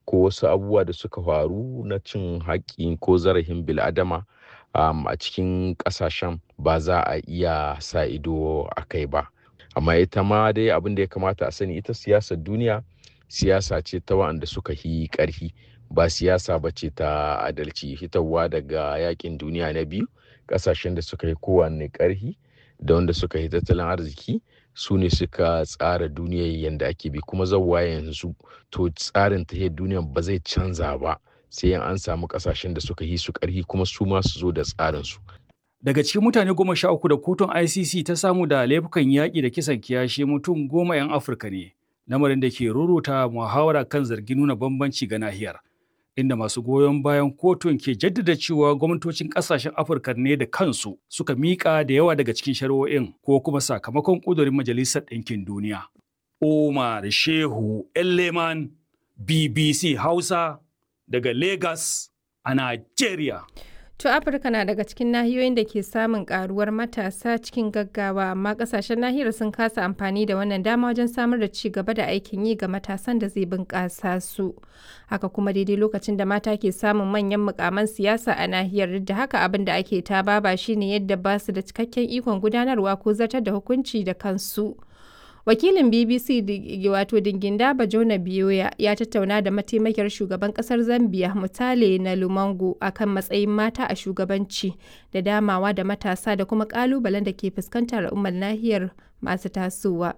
ko wasu abubuwa da suka faru na cin haƙƙi ko zarafin bil'adama um, a cikin ƙasashen ba za a iya sa ido a kai ba amma ita ma dai abin da ya kamata a sani ita siyasar duniya siyasa ce ta waɗanda suka yi ƙarfi ba siyasa ba ce ta adalci hitarwa daga yakin duniya na biyu ƙasashen da suka yi kowanne ƙarfi da wanda suka yi tattalin arziki su ne suka tsara duniyar yadda ake bi kuma zauwa yanzu to tsarin tahiyar duniyar ba zai canza ba sai an samu ƙasashen da suka yi su ƙarfi kuma su ma su zo da tsarinsu Daga cikin mutane goma sha uku da kotun ICC ta samu da laifukan yaƙi da kisan kiyashi mutum goma 'yan Afirka ne, lamarin da ke ruruta muhawara kan zargin nuna bambanci ga nahiyar. Inda masu goyon bayan kotun ke jaddada cewa gwamnatocin ƙasashen Afirka ne da kansu suka miƙa da yawa daga cikin shari'o'in ko kuma sakamakon ƙudurin Majalisar Ɗinkin Duniya. Omar Shehu Elleman BBC Hausa daga Lagos a Najeriya. To Afirka na daga cikin nahiyoyin da ke samun karuwar matasa cikin gaggawa amma kasashen nahiyar sun kasa amfani da wannan dama wajen samar da ci gaba da aikin yi ga matasan da zai bunƙasa su. Haka kuma daidai lokacin da mata ke samun manyan mukaman siyasa a nahiyar da haka abin da ake ta baba shine yadda ba su da cikakken ikon gudanarwa ko zartar da hukunci da kansu. wakilin bbc wato dinginda bajona biyoya ya tattauna da mataimakiyar shugaban kasar zambia mutale na lumango akan matsayin mata a shugabanci da damawa da matasa da kuma kalubalen da ke fuskantar al'ummar nahiyar masu tasowa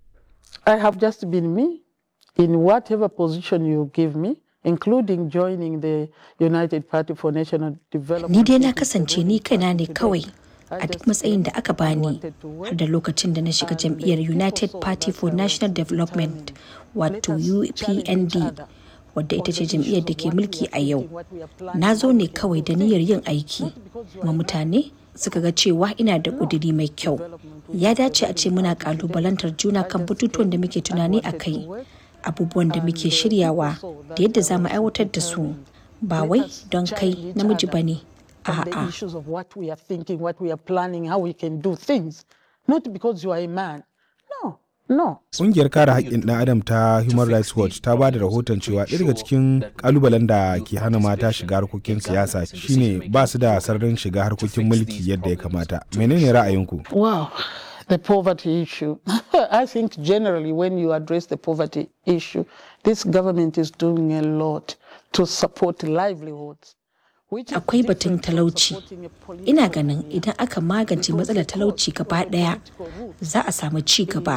i have just been me in whatever position you give me including joining the united party for national development ni dai na kasance ni kaina ne kawai a duk matsayin da aka bani har da lokacin da na shiga jam'iyyar united party for national development wato upnd wadda ita ce jam'iyyar da ke mulki a yau na zo ne kawai da niyyar yin aiki ma mutane suka ga cewa ina da ƙudiri mai kyau ya dace a ce muna ƙalubalantar juna kan batutuwan da muke tunani a kai abubuwan da muke shiryawa da yadda za mu aiwatar da su ba wai don kai namiji ba ne on the issues of what we are thinking, what we are planning, how we can do things. Not because you are a man. No, no. Ƙungiyar kare haƙƙin ɗan adam ta Human Rights Watch ta ba da rahoton cewa ɗaya daga cikin ƙalubalen da ke hana mata shiga harkokin siyasa shine ba su da sararin shiga harkokin mulki yadda ya kamata. Menene ra'ayinku? Wow. The poverty issue. I think generally when you address the poverty issue, this government is doing a lot to support livelihoods. akwai batun talauci ina ganin idan aka magance matsalar talauci gaba daya za a samu ci gaba